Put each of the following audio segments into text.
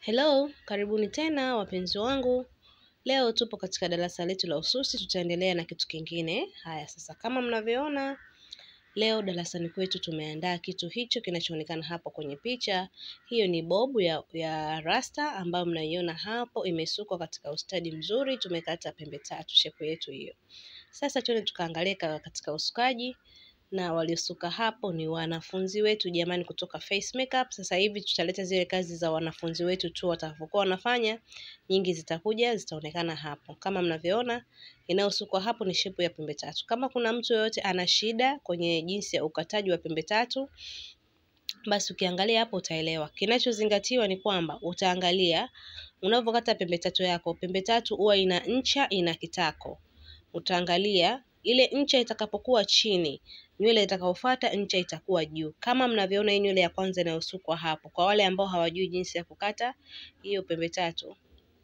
Hello, karibuni tena wapenzi wangu. Leo tupo katika darasa letu la ususi, tutaendelea na kitu kingine. Haya sasa, kama mnavyoona leo darasani kwetu tumeandaa kitu hicho kinachoonekana hapo kwenye picha. Hiyo ni bobu ya, ya rasta ambayo mnaiona hapo, imesukwa katika ustadi mzuri. Tumekata pembe tatu, shepu yetu hiyo. Sasa tuende tukaangalia katika usukaji na waliosuka hapo ni wanafunzi wetu jamani, kutoka Face Makeup. Sasa hivi tutaleta zile kazi za wanafunzi wetu tu watakapokuwa wanafanya, nyingi zitakuja zitaonekana hapo. Kama mnavyoona, inayosukwa hapo ni shepu ya pembe tatu. Kama kuna mtu yoyote ana shida kwenye jinsi ya ukataji wa pembe tatu, basi ukiangalia hapo utaelewa. Kinachozingatiwa ni kwamba utaangalia unavyokata pembe tatu yako, pembe tatu huwa ina ncha, ina kitako. Utaangalia ile ncha itakapokuwa chini nywele itakayofuata ncha itakuwa juu. Kama mnavyoona hii nywele ya kwanza inayosukwa hapo, kwa wale ambao hawajui jinsi ya kukata hiyo pembe tatu,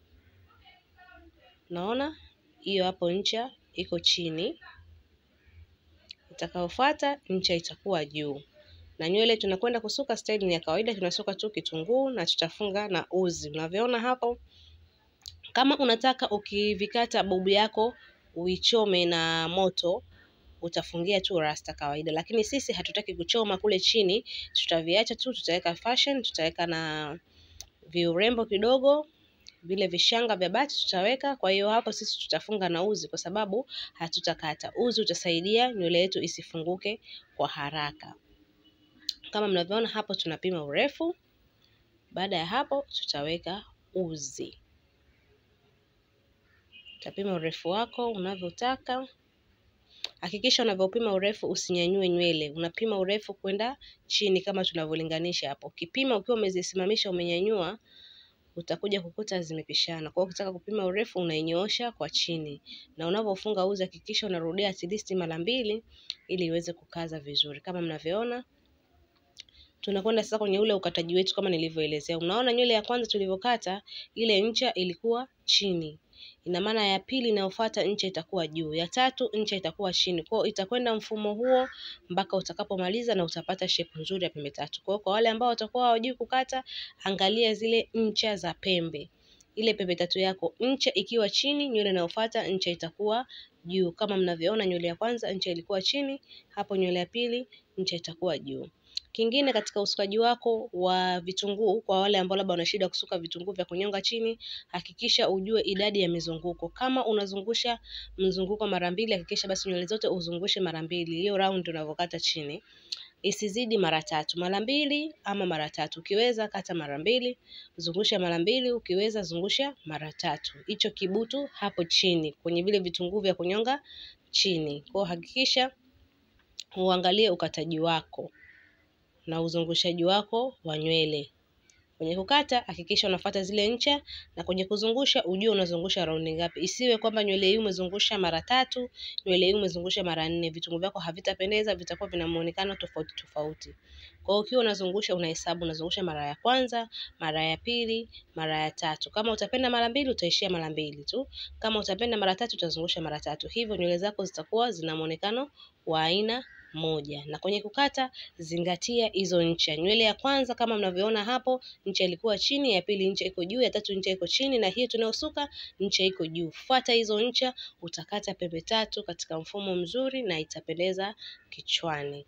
naona hiyo hapo ncha iko chini, itakayofuata ncha itakuwa juu. Na nywele tunakwenda kusuka style ni ya kawaida, tunasuka tu kitunguu na tutafunga na uzi, unavyoona hapo. Kama unataka ukivikata bobu yako uichome na moto utafungia tu rasta kawaida, lakini sisi hatutaki kuchoma kule chini, tutaviacha tu, tutaweka fashion, tutaweka na viurembo kidogo, vile vishanga vya bati tutaweka. Kwa hiyo hapo sisi tutafunga na uzi, kwa sababu hatutakata. Uzi utasaidia nywele yetu isifunguke kwa haraka. Kama mnavyoona hapo, tunapima urefu. Baada ya hapo, tutaweka uzi. Utapima urefu wako unavyotaka. Hakikisha unavyopima urefu usinyanyue nywele, unapima urefu kwenda chini kama tunavyolinganisha hapo. Ukipima ukiwa umezisimamisha umenyanyua, utakuja kukuta zimepishana. Kwa hiyo ukitaka kupima urefu unainyoosha kwa chini, na unavyofunga uzi hakikisha unarudia at least mara mbili ili iweze kukaza vizuri. Kama mnavyoona, tunakwenda sasa kwenye ule ukataji wetu kama nilivyoelezea. Unaona nywele ya kwanza tulivyokata, ile ncha ilikuwa chini ina maana ya pili inayofuata ncha itakuwa juu, ya tatu ncha itakuwa chini. Kwa hiyo itakwenda mfumo huo mpaka utakapomaliza na utapata shepu nzuri ya pembe tatu. Kwa hiyo kwa wale ambao watakuwa hawajui kukata, angalia zile ncha za pembe, ile pembe tatu yako, ncha ikiwa chini, nywele inayofuata ncha itakuwa juu. Kama mnavyoona, nywele ya kwanza ncha ilikuwa chini, hapo nywele ya pili ncha itakuwa juu. Kingine katika usukaji wako wa vitunguu, kwa wale ambao labda wana shida kusuka vitunguu vya kunyonga chini, hakikisha ujue idadi ya mizunguko. Kama unazungusha mzunguko mara mbili, hakikisha basi nywele zote uzungushe mara mbili, hiyo round unavyokata chini isizidi mara tatu, mara mbili ama mara tatu. Ukiweza kata mara mbili, zungusha mara mbili, ukiweza zungusha mara tatu. Hicho kibutu hapo chini kwenye vile vitunguu vya kunyonga chini. Kwa hiyo hakikisha uangalie ukataji wako na uzungushaji wako wa nywele. Kwenye kukata hakikisha unafuata zile ncha, na kwenye kuzungusha ujue unazungusha raundi ngapi. Isiwe kwamba nywele hii umezungusha mara tatu, nywele hii umezungusha mara nne. Vitunguu vyako havitapendeza, vitakuwa vina muonekano tofauti tofauti. Kwa hiyo ukiwa unazungusha unahesabu, unazungusha mara ya kwanza, mara ya pili, mara ya tatu. Kama utapenda mara mbili utaishia mara mbili tu. Kama utapenda mara tatu utazungusha mara tatu. Hivyo nywele zako zitakuwa zina muonekano wa aina moja. Na kwenye kukata zingatia hizo ncha. Nywele ya kwanza kama mnavyoona hapo, ncha ilikuwa chini, ya pili ncha iko juu, ya tatu ncha iko chini, na hiyo tunayosuka ncha iko juu. Fuata hizo ncha, utakata pembe tatu katika mfumo mzuri na itapendeza kichwani.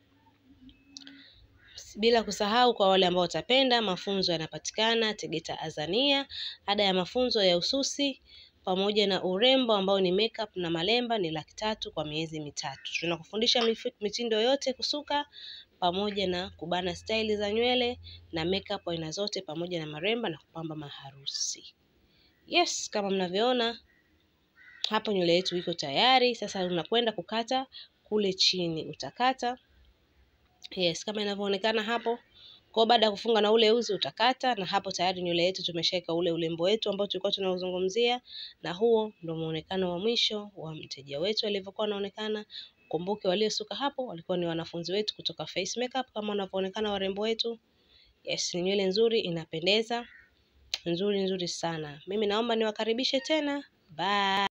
Bila kusahau kwa wale ambao watapenda, mafunzo yanapatikana Tegeta Azania. Ada ya mafunzo ya ususi pamoja na urembo ambao ni makeup na malemba ni laki tatu kwa miezi mitatu. Tunakufundisha mitindo yote kusuka pamoja na kubana staili za nywele na makeup aina zote pamoja na maremba na kupamba maharusi. Yes, kama mnavyoona hapo nywele yetu iko tayari. Sasa unakwenda kukata kule chini, utakata yes, kama inavyoonekana hapo. Kwa baada ya kufunga na ule uzi utakata, na hapo tayari nywele yetu tumeshaweka ule urembo wetu ambao tulikuwa tunauzungumzia, na huo ndio muonekano wa mwisho wa mteja wetu alivyokuwa anaonekana. Kumbuke waliosuka hapo walikuwa ni wanafunzi wetu kutoka Face Makeup kama wanavyoonekana warembo wetu. Yes, ni nywele nzuri, inapendeza nzuri nzuri sana. Mimi naomba niwakaribishe tena. Bye.